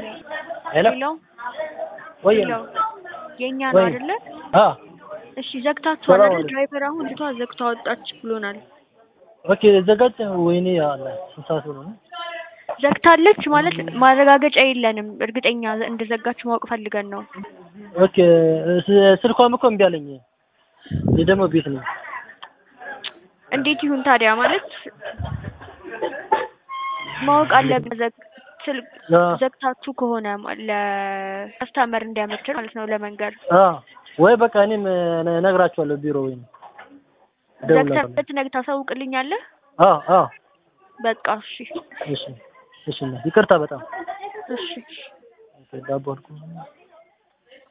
ሄሎ ሄሎ ወይ ሄሎ የእኛ ነው ወይ አይደለ? አ እሺ ዘግታችኋል ሰላም አይደል? አለይኩም። ድራይቨር አሁን ልቷ ዘግታ ወጣች ብሎናል። ኦኬ ዘጋች። ወይኔ አለ ስንት ሰዓት ሆነ? ዘግታለች ማለት ማረጋገጫ የለንም። እርግጠኛ እንደዘጋች ማወቅ ፈልገን ነው። ኦኬ ስ- ስልኳም እኮ እምቢ አለኝ። ይህ ደግሞ ቤት ነው። እንዴት ይሁን ታዲያ? ማለት ማወቅ አለብን። ዘግ ስልክ አ ዘግታችሁ ከሆነ ለከስተመር እንዲያመችን ማለት ነው ለመንገር አ ወይ በቃ እኔም ነ- እነግራቸዋለሁ ቢሮ ወይ እደውላለሁ። ዘግተህ ነግታ ታሳውቅልኛለህ? አ አ በቃ እሺ እሺ እሺ እና ይቅርታ በጣም እሺ ዳቦ አልኩ